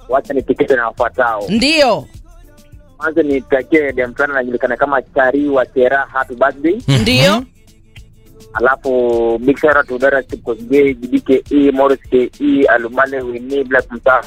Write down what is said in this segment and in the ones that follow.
wacha nitikete na wafuatao. Ndio. Kwanza nitakie dem fulani anajulikana kama Chari wa Chera, happy birthday. Ndio. Alafu big shout out to Dara Kosgei, DKE, Morris KE, Alumale Winnie, Black Mtaa.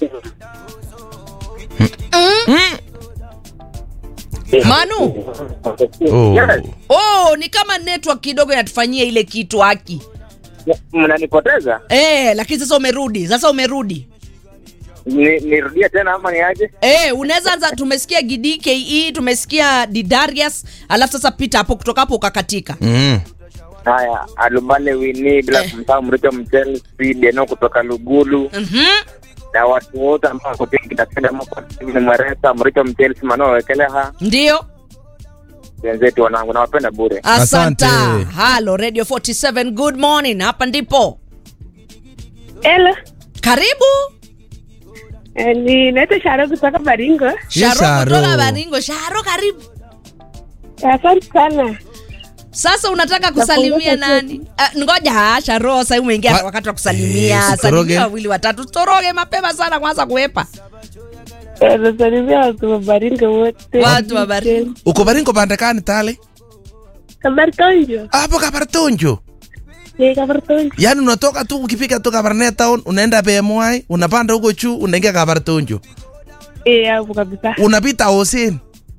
Manu. Oh. Yes. Oh, ni kama network kidogo inatufanyia ile kitu haki. Mnanipoteza? Eh, lakini sasa umerudi. Sasa umerudi. Ni- Nirudie tena ama niaje? Eh, unaweza anza tumesikia GDKE, tumesikia Didarius, alafu sasa pita hapo kutoka hapo ukakatika. Mm. Haya, Alumale Winnie, Black Eh. Mtaa, Mricho Mchel, Deno kutoka Lugulu. Mhm. na watu wote ambao wako tiki kitapenda mko ni mweresa Mricho Mchel, Simano Wekeleha. Ndio. Wenzetu wanangu nawapenda bure. Asante. Asante. Halo Radio 47, good morning. Hapa ndipo. Hello. Karibu. Eh, ni naitwa Sharo kutoka Baringo. Yes, Sharo Sharo. kutoka Baringo. Sharo karibu. Asante sana. Sasa unataka kusalimia Nafunga nani? Uh, ngoja Sharo, sasa umeingia Wa- wakati wa kusalimia. Eh, sitoroge. Salimia wawili watatu. Toroge mapema sana kwanza kuepa. Eh, Nasalimia watu wa Baringo wote. Watu wa Baringo. uko baringo bandakani tale Kabartonjo. hapo kabartonjo Ni Kabartonjo. yaani unatoka tu ukifika tu kabarnet town unaenda bmy unapanda huko juu unaingia kabartonjo Eh, hapo kabisa. unapita hosen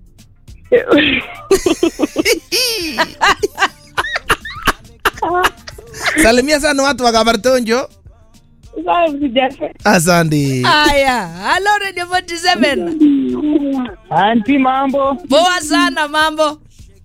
salimia sana watu wa kabartonjo Sawa msijafe. asante Haya, halo Radio 47. Anti mambo. Poa sana mambo.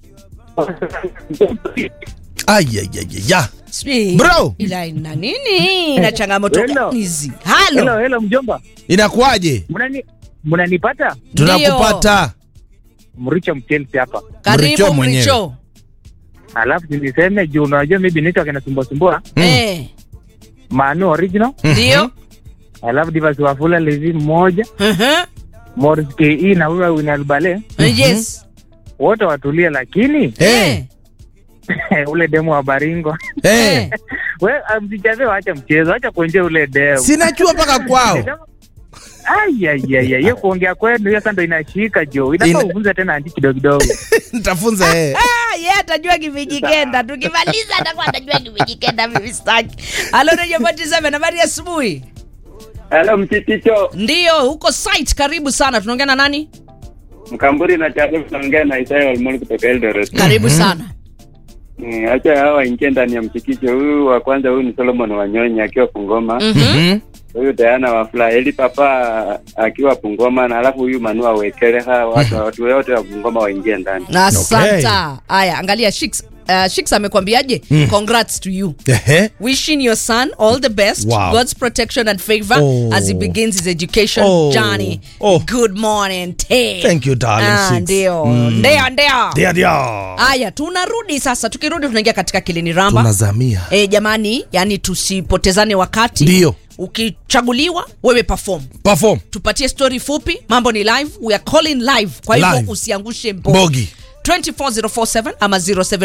ayayayaya Sijui Bro. ila ina nini na changamoto Hello. gani hizi? Halo. Hello, hello mjomba. inakuwaje Mnani mnanipata? tunakupata Mricho Mchelsi hapa. Karibu Mricho mwenyewe. Mricho. Alafu niseme juu unajua mimi nito kinasumbua sumbua. Mm. Eh, Manu original. ndio. Alafu Divas Wafula Levi mmoja, Mhm. Morris KE na huyo Winal Bale. Yes. Wote watulie lakini Eh, ule demo wa Baringo. eh. We msicheze waacha mchezo, acha kuenjea ule demo. sinajua mpaka kwao Ai ai ai ai, hiyo kuongea kwenu hiyo sasa ndo inashika jo. Inafaa Ina- ufunze tena anti kidogo kidogo. nitafunza yeye Ah, yeye atajua kivijikenda. Tukimaliza atakuwa atajua kivijikenda mimi sitaki. Halo Radio 47 habari ya asubuhi. Hello mchikicho Ndio, huko site karibu sana. Tunaongea na nani? Mkamburi na Chapo tunaongea na Isaya Walmoni kutoka Eldoret. Karibu sana. Mm, Acha hawa waingie ndani ya mchikicho. Huyu wa kwanza huyu ni Solomon Wanyonyi akiwa Pungoma. Mhm. Mhm. Huyu Diana Wafula, Eli Papa akiwa Pungoma na alafu huyu Manua Wekeleha, watu watu wote wa Pungoma waingie ndani. Asante. Haya, angalia Shix. Uh, Shix amekwambiaje? Congrats to you. Ehe. Wishing your son all the best, Wow. God's protection and favor Oh. as he begins his education Oh. journey. Oh. Good morning, Tay. Thank you, darling Ah, Six. Ndio, Mm. ndio, ndio. Dia, dia. Haya, tunarudi sasa. Tukirudi tunaingia katika kilini ramba. tunazamia E, jamani, yani tusipotezane wakati. Ndio. Ukichaguliwa wewe perform. perform Tupatie story fupi, mambo ni live, we are calling live. Kwa hivyo Live. usiangushe mbogi. bogi 24047 ama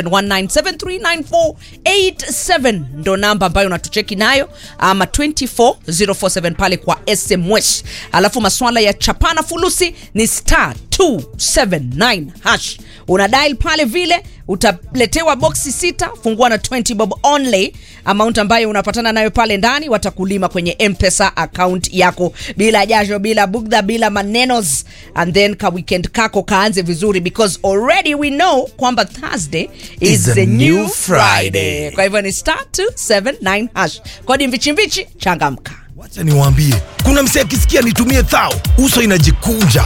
0719739487 ndo namba ambayo unatucheki nayo ama 24047 pale kwa sms alafu maswala ya chapana fulusi ni star 279 hash una dial pale vile utaletewa boksi sita fungua na 20 bob only amount ambayo unapatana nayo pale ndani watakulima kwenye mpesa account yako bila jasho bila bugdha bila manenos and then ka weekend kako kaanze vizuri because already we know kwamba thursday is, Is the a new new friday. Friday. kwa hivyo ni star 279 hash kodi mvichimvichi changamka wacha niwaambie kuna msee akisikia nitumie thao uso inajikunja